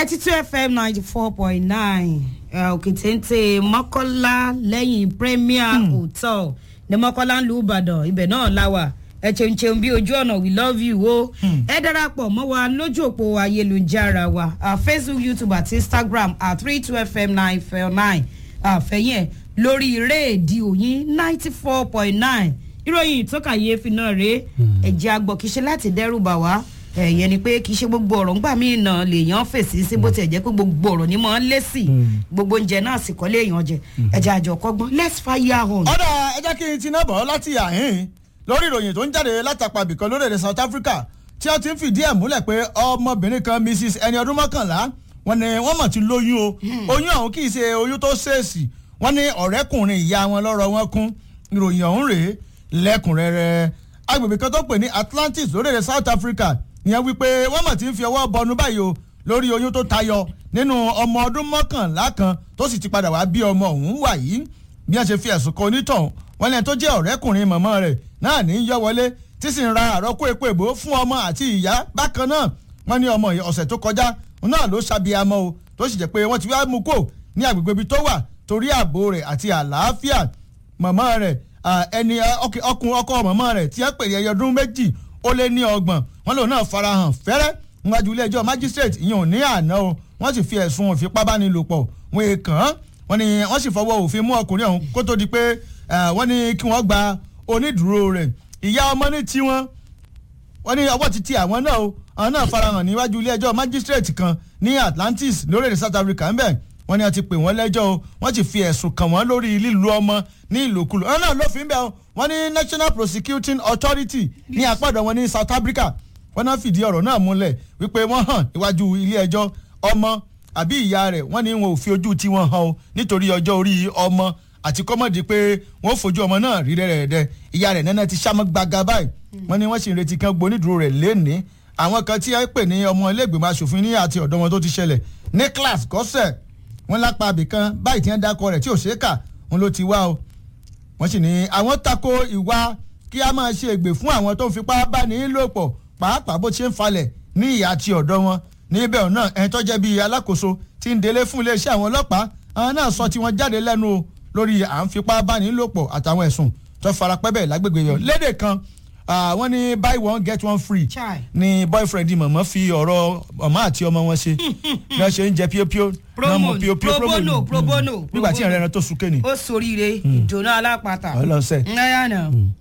ninety two fm ninety four point nine òkè téńté mọ́kànlá lẹ́yìn premier hotel ní mọ́kànlá ń lu ìbàdàn ibẹ̀ náà láwà ẹ ṣeun ṣeun bí ojú ọ̀nà we love you o ẹ darapọ̀ mọ́ wa lójú òpó ayélujára wa uh, facebook youtube àti instagram at three two fm nine four nine àfẹ́yìn ẹ̀ lórí rédíò yín ninety four point nine ìròyìn ìtọ́kàyéfì náà rèé ẹ̀jẹ̀ àgbọ̀ kìí ṣe láti dẹ́rù bà wá ẹ̀yẹ ni pé kì í ṣe gbogbo ọ̀rọ̀ ńgbà míì náà lèèyàn fèsì sí bó tiẹ̀ jẹ́ pé gbogbo ọ̀rọ̀ ni mò ń lé sí gbogbo oúnjẹ náà sì kọ́ léèyàn jẹ ẹ̀jẹ̀ àjọ kọ́gbọ́n let's fire on. ọ̀dà ẹ jẹ́ kí n ti náà bọ̀ láti àhín lórí ìròyìn tó ń jáde látàpá bìkan lórílẹ̀‐èdè south africa tí wọ́n ti ń fìdí ẹ̀ múlẹ̀ pé ọmọbìnrin kan mrs ẹni ọdún mọ́kànlá wọn ni wọ́n mọ̀ ti lóyún o oyún ọ̀hún kì í ṣe oyún tó ṣèèṣì wọ́n ní ọ̀rẹ́kùnrin ìyá wọn lọ́rọ̀ wọn kún ìròyìn ọ̀hún rèé lẹ́kùnrẹ́rẹ́ agbègbè kan tó pè ní atlantis lórílẹ̀‐èdè south africa ìyẹn wípé wọ́n mọ̀ tí ń fi ọwọ́ bọnu báyìí o lórí oyún tó tayọ nínú ọmọ ọdún mọ́kànlá kan tó sì ti padà wá bí ọmọ ọ̀hún wà yìí bí wọ́n ṣe fi ẹ̀sùn kan onítọ̀hún wọ́n lẹ́yìn tó jẹ́ ọ̀rẹ́kùnrin mọ̀mọ́ rẹ̀ náà ní í yọ wọlé tí sì ń ra àrọ́kó epo èbó fún ọmọ àti ìyá bákan náà wọ́n ní ọmọ ọ̀sẹ̀ tó kọjá náà ló ṣàbíamọ́ o tó sì jẹ́ pé wọ́n ti wá mú kó ní agbègbè ibi tó wà torí ààbò rẹ̀ àti àlàáfíà mọ̀mọ́ rẹ̀ ẹni ọkùn ọkọ mọ̀mọ́ rẹ̀ tí wọ́n pè ní ẹyọ ọdún méjì ó lé ní ọgbọ̀n wọn lòun náà farahàn fẹ́rẹ́ níwájú ilé ẹjọ́ magistrate ìyẹn ò ní àná o wọ́n sì fi ẹ̀sùn ìfipábánilòpọ̀ wọn èèkàn án wọ́n ní wọ́n sì fọwọ́ òfin mú ọkùnrin ọ̀hún kó tó di pé wọ́n ní kí wọ́n gba onídùúró rẹ̀ ìyá ọmọ ní tiwọn wọ́n ní ọwọ́ ti ti àwọn náà o àwọn náà farahàn níwájú ilé ẹjọ́ magistrate kan ní atlantis lórílẹ̀ south africa ń bẹ̀ wọ́n ní wọ́n ti pè wọ́n lẹ́jọ́ o wọ́n ti fi ẹ̀sùn kàn wọ́n lórí lílu ọmọ ní ìlòkulò ọ̀nà lófin bẹ́ẹ̀ o wọ́n ní national prosecuting authority ní àpàdé wọn ní south africa wọ́n náà fìdí ọ̀rọ̀ náà múlẹ̀ wípé wọ́n hàn níwájú ilé ẹjọ́ ọmọ àbí ìyá rẹ̀ wọ́n ní wọn ò fi ojú tiwọn hàn o nítorí ọjọ́ orí ọmọ àti kọ́mọ̀dé pé wọ́n fojú ọmọ náà rí rẹ̀rẹ̀dẹ̀ ìyá rẹ̀ nẹ́nẹ́ ti sámọ́ gbaga báyìí wọ́n ní wọ́n sì ń retí kan gbonídùúró rẹ̀ lénìí àwọn kan tí wọ́n pè ní ọmọ iléègbèmọ̀ asòfin ní àti ọ̀dọ́ wọn tó ti ṣẹlẹ̀ nicholas gọ́sẹ̀ wọ́n lápá abìkan báyìí tí wọ́n dákọ rẹ̀ tí ò ṣeé kà wọn ló ti wá o wọ́n sì ní àwọn tako ìwà kí a máa ṣe ègbè fún àwọn tó ń fipá bá ní lò pọ̀ pàápàá bó ṣe ń falẹ̀ ní ìyá àti ọ̀dọ́ wọn níbẹ̀ náà ẹni tó jẹ́ bíi alákòóso tí ń délé fún iléeṣẹ́ àwọn ọlọ́pàá àwọn náà sọ tí wọ́n jáde lẹ́nu o lórí à ń fipá bá ní lò pọ̀ àtàwọn ẹ̀sùn tó farapẹ́ bẹ́ẹ̀ lágbègbè yọ lédè kan wọ́n ní buy one get one free ni boyfriend mọ̀mọ́ fi ọ̀rọ̀ ọmọ àti ọmọ wọn ṣe bí wọ́n ṣe ń jẹ píópíó promo probono probono nígbà tí ìrìn ẹran tó súnkẹ́ ni. ó soríire ìdùnnú alápàtà ọlọsẹ. ńláyàna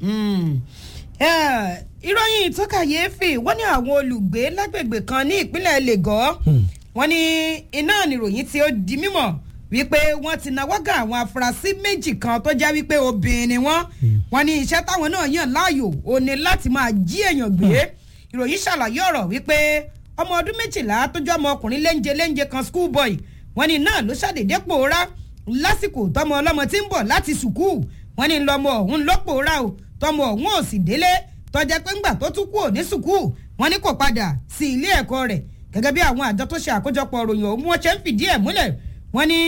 ìròyìn ìtọ́kàyéfì wọ́n ní àwọn olùgbé lágbègbè kan ní ìpínlẹ̀ lagos wọ́n ní iná nìròyìn tí ó di mímọ̀ wípé wọ́n ti náwó gan àwọn afurasí méjì kan tó jẹ́ wípé obìnrin ni wọ́n wọ́n ní iṣẹ́ táwọn náà yàn láàyò ò ní láti máa jí èèyàn gbé ìròyìn ṣàlàyé ọ̀rọ̀ wípé ọmọ ọdún méjìlá tó jẹ́ ọmọ ọkùnrin léńjẹ léńjẹ kan school boy wọ́n ní náà ló ṣàdédé pòórá lásìkò tọmọ ọlọ́mọ tí ń bọ̀ láti sùkúù wọ́n ní lọmọ ọ̀hún ló pòórá o tọmọ ọ̀hún ò sì délé tọjá pé ńgbà tó tún kú ò ní sùkúù wọ́n ní kò padà sí ilé ẹ̀kọ́ rẹ̀ gẹ́gẹ́ bí àwọn àjọ tó ṣe àkójọpọ̀ ròyìn ọ̀hún wọ́n ṣe ń fìdí ẹ̀ múlẹ̀ wọ́n ní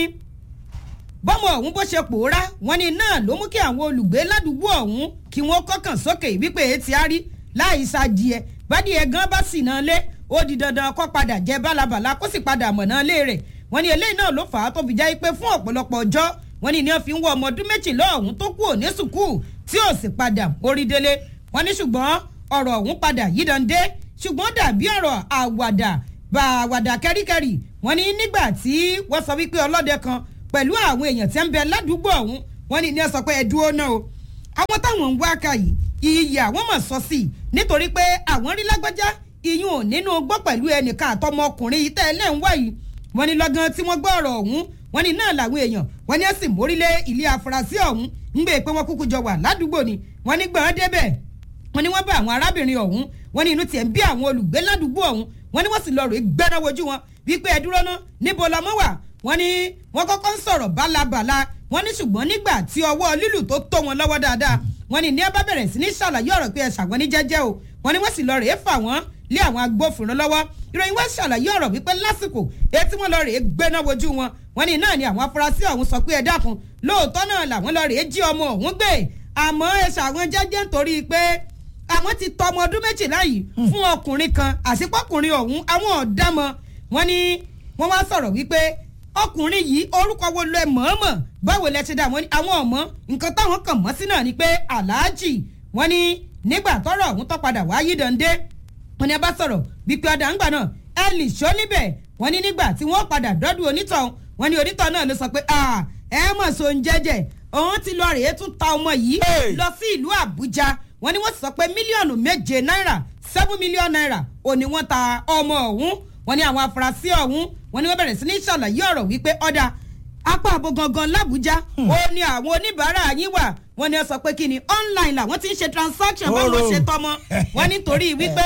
bọ́mọ ọ̀hún bó ṣe pòórá wọ́n ní náà ló mú kí àwọn olùgbé ládùúgbò ọ̀hún kí wọ́n kọ́kàn sókè wípé etí á rí láì ṣàdìẹ bádìẹ gan bá sì náà lé ó di dandan kó padà jẹ bálabàla kó sì padà mọ̀ náà lé rẹ̀ wọ́n ní eléyìí náà ló fà á tó fi já pé fún ọ̀pọ̀lọpọ̀ ọjọ́ wọ́n ní ní wọ́n fi ń wọ ọmọ ọdún méjìlá ọ̀hún tó kú òní sùkúù tí ò sì padà orí délé wọ́n ní ṣùgbọ́n ọ̀rọ̀ ọ̀hún padà yídande ṣùgbọ́n dàbí ọ̀rọ̀ àwàdà bá àwàdà kẹ́ríkẹ́rì wọ́n ní nígbà tí wọ́n sọ wípé ọlọ́dẹ kan pẹ̀lú àwọn èèyàn tí ń bẹ ládùúgbò ọ̀hún wọ́n ní ní ẹ sọ pé ẹ dúró náà o àwọn táwọn ń wá ká yìí iyì àwọn mọ̀ sọ sí i nítorí pé àwọn rí lágbájá iyún ò nínú gbọ́ pẹ̀lú ẹnìkan àtọmọkùnrin yìí tẹ́ ẹ lẹ́ ń wá yìí wọ́n ní lọ́gán tí wọ́n gbọ́ ọ̀rọ̀ ọ̀hún wọ́n ní náà làwọn èèyàn wọ́n ní ẹ̀sìn mórílé ilé afurasí ọ̀hún ń gbé pé wọ́n kúkú jọ wà ládùúgbò ni wọ́n ní gbọ́n débẹ̀ wọ́n ní wọ́n bá àwọn arábìnrin ọ̀hún wọ́n ní inú tiẹ̀ ń bí àwọn olùgbé ládùúgbò ọ̀hún wọ́n ní wọ́n sì lọ rèé gbẹ́ná wojú wọn wípé ẹ dúró ná níbo lọmọ wà wọ́n ní wọ́n kọ́kọ́ ń sọ̀rọ̀ bálabàla wọ́n ní ṣùgbọ́n nígbà tí ọwọ́ lílù tó tó wọn lọ́wọ́ dáadáa wọ́n ní ní ẹ bá bẹ̀rẹ̀ sí ní ṣàlàyé ọ̀rọ̀ pé ẹ ṣàwọn ní jẹ́jẹ́ o wọ́n ní wọ́n sì lọ rèé fà wọ́n lé àwọn agbófinró lọ́wọ́ ìròyìn wọ́n ṣàlàyé ọ̀rọ̀ wípé lásìkò etí wọ́n lọ rèé gbéná wojú wọn wọ́n ní náà ni àwọn afurasí ọ̀hún sọ pé ẹ dákun lóòótọ́ náà làwọn lọ rèé jí ọmọ ọ̀hún gbé àmọ́ ẹ ṣàwọn jẹ́jẹ́ nítorí pé àwọn ti tọ ọmọ ọdún méjìlá yìí fún ọkùnrin kan àsìpọ̀kùnrin ọ̀hún àwọn ọ̀dàmọ̀ wọn ní wọ́n wá sọ̀rọ̀ wípé ọkùnrin yìí orúkọ wo lẹ mọ̀ọ́mọ̀ báwo lẹ ṣe dá wọn ní àwọn ọmọ nǹkan táwọn kàn mọ́ sí náà ni pé aláàjì wọ́n ní nígbà tọ́rọ̀ ọ̀hún tó padà wá yí dande wọ́n ní a bá sọ̀rọ̀ wípé ọ̀dà ńgbà náà ẹ lè ṣó níbẹ̀ wọ́n ní nígbà tí wọ́n padà dọ́dún onítọ̀hún wọ́n ní onítọ̀ náà ló sọ pé ẹ mọ̀ so ń jẹ́jẹ́ òun ti lọ rèé tún ta ọmọ yìí lọ sí ìlú àbújá wọ́n ní wọ́n sọ pé mílíọ̀nù méje náírà seven million naira òní wọ́n ta ọmọ ọ̀hún wọ́n ní àwọn afurasí ọ̀hún wọ́n ní wọ́n bẹ̀rẹ̀ sí ní ṣàlàyé ọ̀rọ̀ wípé ọ̀dà apá àbò gangan làbújá ó ní àwọn oníbàárà yín wà wọ́n ní wọ́n sọ pé kí ni online làwọn ti ń ṣe transaction báwọn ṣe tọmọ wọ́n nítorí wípé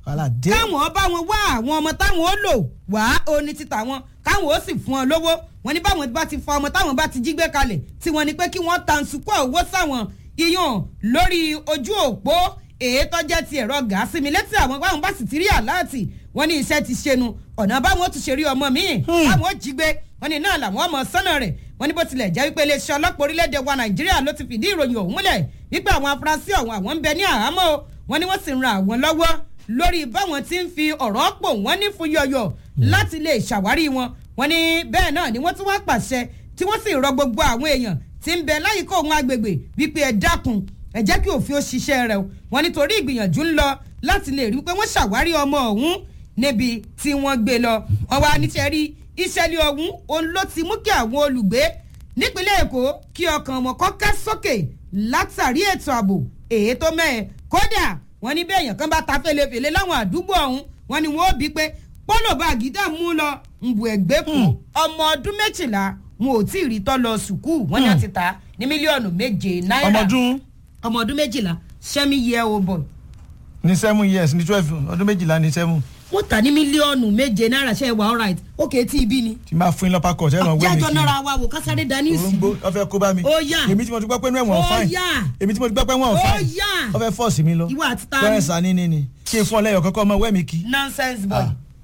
káwọn bá wọn wá àwọn ọmọ táwọn ó lò wá oní títà wọn káwọn ó sì fún ọ lówó wọ́n ní báwọn bá ti fọ ọmọ táwọn bá ti jí gbé kalẹ̀ tí wọ́n ní pé kí wọ́n tansukọ owó sáwọn iyàn lórí ojú òpó èyí tó jẹ́ ti ẹ̀rọ gàásì mi létí àwọn báwọn bá sì ti rí àláàtì wọ́n ní iṣẹ́ ti ṣẹnu ọ̀nà báwọn tún ṣe rí ọmọ míì báwọn ó jí gbé wọ́n ní náà làwọn ọmọ sọ́nà rẹ̀ wọ́n ní bó tilẹ̀ jẹ́ wípé iléeṣẹ́ ọlọ́pàá orílẹ̀-èdè wa nàìjíríà ló ti fìdí ìròyìn ọ̀hún múlẹ̀ wípé àwọn afurasí ọ̀hún àwọn ń bẹ ní àhámọ́ wọ́n ní wọ́n sì ń ran àwọn lọ́wọ́ lórí báwọn ti ń fi ọ̀rọ̀ pò wọ́n ní fún yọ̀yọ̀ láti lè ṣàwárí wọn wọ́n ní bẹ́ẹ̀ náà ni wọ́n tún wá pàṣẹ tí wọ́n sì rọ gbogbo àwọn èèyàn tí ń bẹ láyìíká òun agbègbè wípé ẹ dákun ẹ jẹ́ kí òfin ó ṣiṣẹ́ rẹ̀ o wọ́n nítorí ìgbìyànjú ń lọ láti lè rí pé wọ́n ṣàwárí ọmọ ọ̀hún níbi tí wọ́n gbé lọ wọ́n wá níṣẹ́ rí ìṣẹ̀lẹ̀ ọ̀hún òun ló ti mú kí àwọn olùgbé nípínlẹ̀ èkó kí ọkàn wọn kọ́ ká sókè látàrí ètò ààbò èyí tó mẹ́ẹ̀ kódà wọ́n ní bẹ́ẹ̀ yàn kan bá ta fèlèfèlè láwọn àdúgbò ọ̀hún wọ́n ní wọ́n ó bí pé pọ́lọ̀ báàgì dá mú lọ nbù ẹ̀gbẹ́ kù ọmọ ọdún méjìlá wọn ò tí ì rí tọ́ lọ sùkúù wọ́n ní wọ́n ti ta ní mílíọ̀nù méje náírà ọmọdún ọmọ ọdún méjìlá sẹ́mi yẹ o bọ̀. ní seven years ní twelve ọdún méjìlá ní seven. wọ́n ta ní mílíọ̀nù méje náírà ṣe é wà alright ókè tí ibi ni. tí n bá fún yín lọ́pàá kọ̀ ṣẹ́ràn wẹ́mi jájọ́ náírà wa wò kásáré dání sí. orúngbó ọfẹ kó bá mi. Ó yá. èmi tí mo ti gbọ́ pé inú ẹ̀wọ̀n Ó fáìn. yá. èmi tí mo ti gbọ́ pé ẹ̀wọ̀n Ó fáìn. yá. ọfẹ fọ́ọ̀sì mi lọ. Ìwọ àti ta ni? bẹ́ẹ̀ sá ní ní ni kí n fún ọ lẹ́yọ̀ kọ́kọ́ ọmọ wẹ́mi kí. nonsense boy.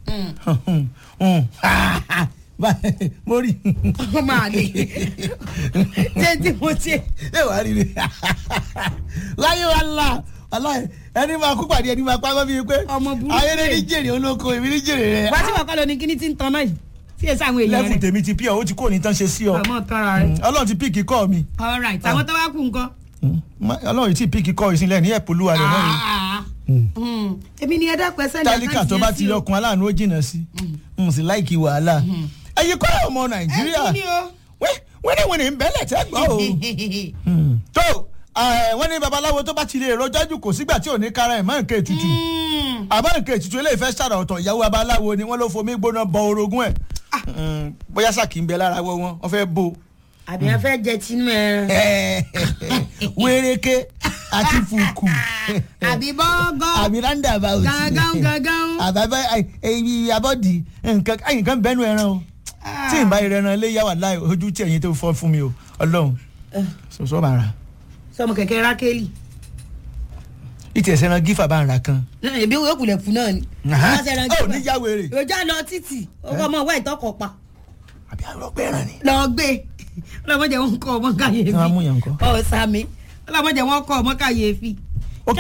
báyìí mo rí. ọmọ àlè ṣé tí mo ṣe. ẹ wàá rí i láyé wa la aláì ẹni máa kú pàdé ẹni máa pàgọ́ bíi pé Ọmọ burúkú ayé ní rẹ̀. jèrè olóko èmi ní jèrè rẹ. wá sí wàá lọ ní kíní tí ń tan náà yìí tí èsì àwọn èèyàn lẹ́fù rẹ̀. tèmi ti pí ọ ó ti kó ní tán ṣe sí ọ àmọ́ tọ́ra rẹ̀. ọlọ́run ti píìkì kọ́ mi alright àwọn tó wá kú nǹkan. ọlọ́run ti píìkì kọ́ ìsìnlẹ̀ ní ẹ̀pọ̀lúwa rẹ̀ náà ni. Ah, mm. èmi ni ẹ dákun ẹ sẹ́ni tálíkà tó bá ti yọkun aláàánú ó jìnnà sí n sì láìkì wàhálà ẹyẹ kọ́ ọmọ nàìjíríà ẹ kú ni o. wẹ́nìwẹ́nì ń bẹ́lẹ̀ tẹ́ gbọ́ o Hmm. tó eh, wọ́n ní babaláwo tó bá ti lè rọjọ́ jù kò sígbà tí ò ní kára ẹ̀ mọ́ nǹkan ètùtù Mm. àbá nǹkan ètùtù eléyìí fẹ́ ṣàrà ọ̀tọ̀ ìyàwó babaláwo ni wọ́n ló fomi gbóná bọ orogún ẹ̀ Hmm, bóyá sàkí ń bẹ lára wọ wọn wọ́n fẹ́ bò àbí ẹ fẹ́ jẹ tinú ẹran. wéréké àti fùkù àbí bọ́gọ́. àbí roundabout gángan gángan. àbábá ẹyí abọ́dì nǹkan nǹkan bẹ́nu ẹran o tí n bá yẹrẹ ẹran lé yàwá láì ojú tí ẹ̀yin tó fọ́ fún mi o ọlọ́run sọ̀sọ́ bá ra sọmọ kẹ̀kẹ́ rákélì. ìtì ẹ̀sẹ̀ ẹran gífà bá ń ra kan. náà ebi owó kulẹ̀ fún náà ni. Aha. Wọ́n ṣe ẹran Ó gíga. ní já wèrè. òjá lọ títì ọkọ ọmọ wa ìtọ́kọ̀ pa àbí àròpẹ́ ẹran ni. lọ gbé ọlọmọdé wọn kọ ọmọ káyéfì Tí wọ́n á mú yàn kọ́. ọ sami ọlọmọdé wọn kọ ọmọ káyéfì